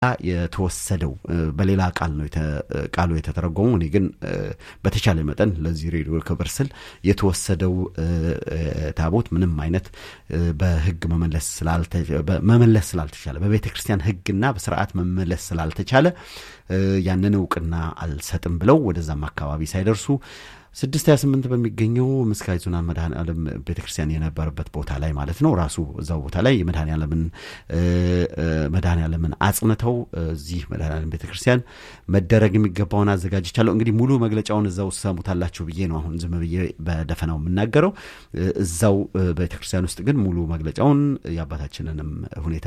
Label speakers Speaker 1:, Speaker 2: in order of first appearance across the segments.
Speaker 1: የተወሰደው በሌላ ቃል ነው ቃሉ የተተረጎመው። እኔ ግን በተቻለ መጠን ለዚህ ሬዲዮ ክብር ስል የተወሰደው ታቦት ምንም አይነት በሕግ መመለስ መመለስ ስላልተቻለ በቤተ ክርስቲያን ሕግና በስርዓት መመለስ ስላልተቻለ ያንን እውቅና አልሰጥም ብለው ወደዛም አካባቢ ሳይደርሱ ስድስት ሀያ ስምንት በሚገኘው ምስካየ ኅዙናን መድኃኔ ዓለም ቤተ ክርስቲያን የነበረበት ቦታ ላይ ማለት ነው። ራሱ እዛው ቦታ ላይ የመድኃኔ ዓለምን መድኃኔ ዓለምን አጽንተው እዚህ መድኃኔ ዓለም ቤተ ክርስቲያን መደረግ የሚገባውን አዘጋጅቻለሁ። እንግዲህ ሙሉ መግለጫውን እዛው ሰሙታላችሁ ብዬ ነው አሁን ዝም ብዬ በደፈናው የምናገረው። እዛው ቤተ ክርስቲያን ውስጥ ግን ሙሉ መግለጫውን የአባታችንንም ሁኔታ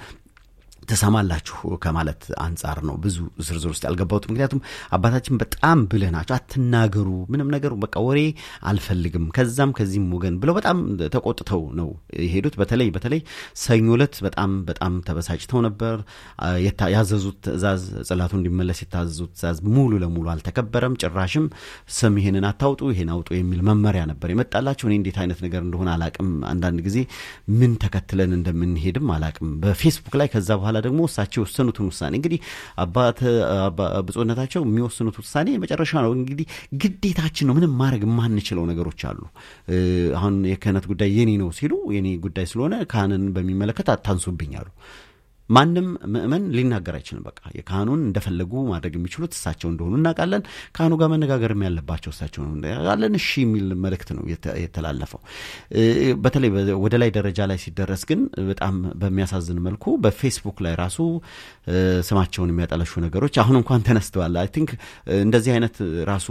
Speaker 1: ትሰማላችሁ ከማለት አንጻር ነው ብዙ ዝርዝር ውስጥ ያልገባሁት። ምክንያቱም አባታችን በጣም ብልህ ናቸው። አትናገሩ፣ ምንም ነገሩ በቃ ወሬ አልፈልግም፣ ከዛም ከዚህም ወገን ብለው በጣም ተቆጥተው ነው የሄዱት። በተለይ በተለይ ሰኞ ዕለት በጣም በጣም ተበሳጭተው ነበር። ያዘዙት ትእዛዝ ጽላቱ እንዲመለስ የታዘዙት ትእዛዝ ሙሉ ለሙሉ አልተከበረም። ጭራሽም ስም ይሄንን አታውጡ፣ ይሄን አውጡ የሚል መመሪያ ነበር የመጣላቸው። እኔ እንዴት አይነት ነገር እንደሆነ አላቅም። አንዳንድ ጊዜ ምን ተከትለን እንደምንሄድም አላቅም። በፌስቡክ ላይ ከዛ በኋላ ደግሞ እሳቸው የወሰኑትን ውሳኔ እንግዲህ አባት ብፁዕነታቸው የሚወስኑት ውሳኔ መጨረሻ ነው። እንግዲህ ግዴታችን ነው። ምንም ማድረግ የማንችለው ነገሮች አሉ። አሁን የክህነት ጉዳይ የኔ ነው ሲሉ የኔ ጉዳይ ስለሆነ ካህንን በሚመለከት አታንሱብኝ አሉ። ማንም ምእመን ሊናገር አይችልም። በቃ የካህኑን እንደፈለጉ ማድረግ የሚችሉት እሳቸው እንደሆኑ እናውቃለን። ካህኑ ጋር መነጋገርም ያለባቸው እሳቸው ነው እናውቃለን። እሺ የሚል መልእክት ነው የተላለፈው። በተለይ ወደ ላይ ደረጃ ላይ ሲደረስ ግን በጣም በሚያሳዝን መልኩ በፌስቡክ ላይ ራሱ ስማቸውን የሚያጠለሹ ነገሮች አሁን እንኳን ተነስተዋል። አይ ቲንክ እንደዚህ አይነት ራሱ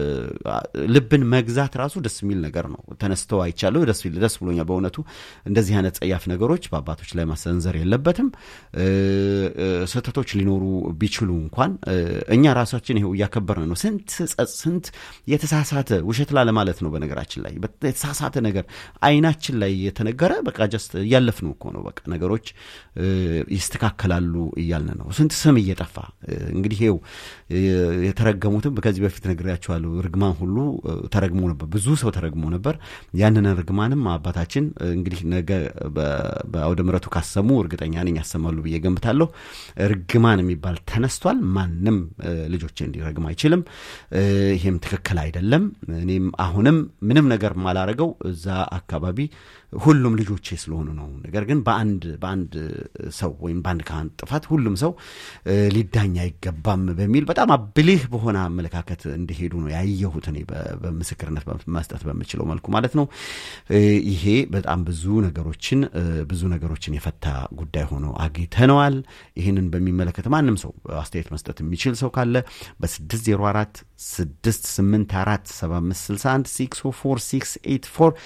Speaker 1: ልብን መግዛት ራሱ ደስ የሚል ነገር ነው። ተነስተው አይቻለሁ። ደስ ብሎኛል በእውነቱ። እንደዚህ አይነት ጸያፍ ነገሮች በአባቶች ላይ ማሰንዘር የለበትም። ስህተቶች ሊኖሩ ቢችሉ እንኳን እኛ ራሳችን ይኸው እያከበርን ነው። ስንት ስንት የተሳሳተ ውሸት ላለ ማለት ነው። በነገራችን ላይ የተሳሳተ ነገር አይናችን ላይ የተነገረ በቃ ጀስት እያለፍነው እኮ ነው። በቃ ነገሮች ይስተካከላሉ እያልን ነው። ስንት ስም እየጠፋ እንግዲህ ይኸው የተረገሙትም ከዚህ በፊት ነግሬያቸዋለሁ። ርግማን ሁሉ ተረግሞ ነበር። ብዙ ሰው ተረግሞ ነበር። ያንን ርግማንም አባታችን እንግዲህ ነገ በአውደ ምሕረቱ ካሰሙ እርግጠኛ ነኝ ያሰማሉ ብዬ ገምታለሁ። ርግማን የሚባል ተነስቷል። ማንም ልጆች እንዲረግም አይችልም። ይሄም ትክክል አይደለም። እኔም አሁንም ምንም ነገር ማላረገው እዛ አካባቢ ሁሉም ልጆቼ ስለሆኑ ነው። ነገር ግን በአንድ በአንድ ሰው ወይም በአንድ ካህን ጥፋት ሁሉም ሰው ሊዳኝ አይገባም በሚል በጣም ብልህ በሆነ አመለካከት እንዲሄዱ ነው ያየሁት እኔ በምስክርነት መስጠት በምችለው መልኩ ማለት ነው። ይሄ በጣም ብዙ ነገሮችን ብዙ ነገሮችን የፈታ ጉዳይ ሆኖ አግኝተነዋል። ይህንን በሚመለከት ማንም ሰው አስተያየት መስጠት የሚችል ሰው ካለ በ604 684 7561 604 684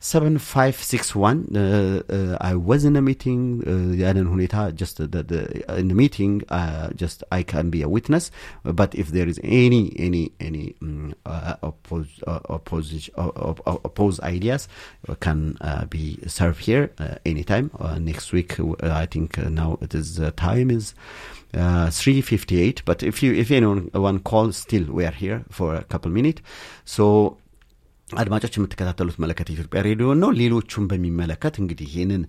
Speaker 1: 7561 I was in a meeting ያንን ሁኔታ just the, the, in the meeting uh, just I can be a witness but if there is any any any um, uh, oppose, uh, oppose, uh, oppose ideas can uh, be served here uh, anytime uh, next week uh, I think uh, now it is uh, time is uh, 358 but if you if anyone one calls still we are here for a couple minutes so አድማጮች የምትከታተሉት መለከት የኢትዮጵያ ሬዲዮ ነው። ሌሎቹን በሚመለከት እንግዲህ ይህንን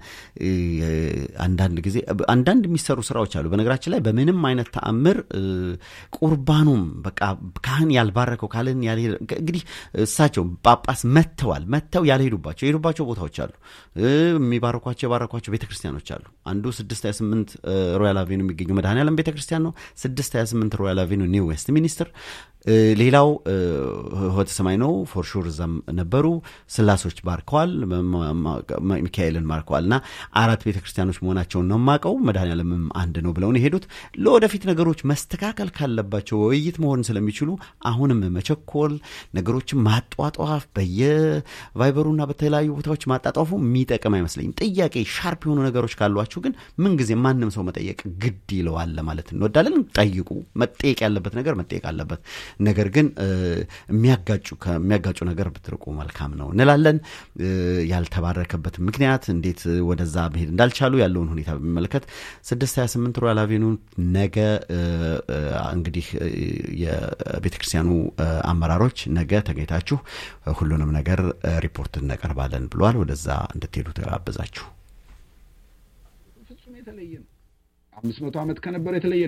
Speaker 1: አንዳንድ ጊዜ አንዳንድ የሚሰሩ ስራዎች አሉ። በነገራችን ላይ በምንም አይነት ተአምር ቁርባኑም በቃ ካህን ያልባረከው ካህን ያልሄደ እንግዲህ እሳቸው ጳጳስ መጥተዋል መጥተው ያልሄዱባቸው የሄዱባቸው ቦታዎች አሉ። የሚባረኳቸው የባረኳቸው ቤተ ክርስቲያኖች አሉ። አንዱ ስድስት ሀያ ስምንት ሮያል አቬኑ የሚገኘው መድኃኔዓለም ቤተ ክርስቲያን ነው። ስድስት ሀያ ስምንት ሮያል አቬኑ ኒው ዌስት ሚኒስትር ሌላው ሆተ ሰማይ ነው። ፎርሹር እዛም ነበሩ። ስላሶች ባርከዋል፣ ሚካኤልን ባርከዋል እና አራት ቤተ ክርስቲያኖች መሆናቸውን ነው የማውቀው። መድኃኔዓለምም አንድ ነው ብለውን የሄዱት ለወደፊት ነገሮች መስተካከል ካለባቸው ውይይት መሆን ስለሚችሉ አሁንም መቸኮል፣ ነገሮችን ማጧጧፍ፣ በየቫይበሩና በተለያዩ ቦታዎች ማጣጧፉ የሚጠቅም አይመስለኝም። ጥያቄ ሻርፕ የሆኑ ነገሮች ካሏችሁ ግን ምንጊዜ ማንም ሰው መጠየቅ ግድ ይለዋል ለማለት እንወዳለን። ጠይቁ። መጠየቅ ያለበት ነገር መጠየቅ አለበት። ነገር ግን የሚያጋጩ ከሚያጋጩ ነገር ብትርቁ መልካም ነው እንላለን። ያልተባረከበት ምክንያት እንዴት ወደዛ መሄድ እንዳልቻሉ ያለውን ሁኔታ በሚመለከት 628 ሮያል አቬኑ ነገ እንግዲህ የቤተ ክርስቲያኑ አመራሮች ነገ ተገኝታችሁ ሁሉንም ነገር ሪፖርት እናቀርባለን ብለዋል። ወደዛ እንድትሄዱ ተጋበዛችሁ።
Speaker 2: ፍጹም የተለየ ነው። አምስት መቶ ዓመት ከነበረ የተለየ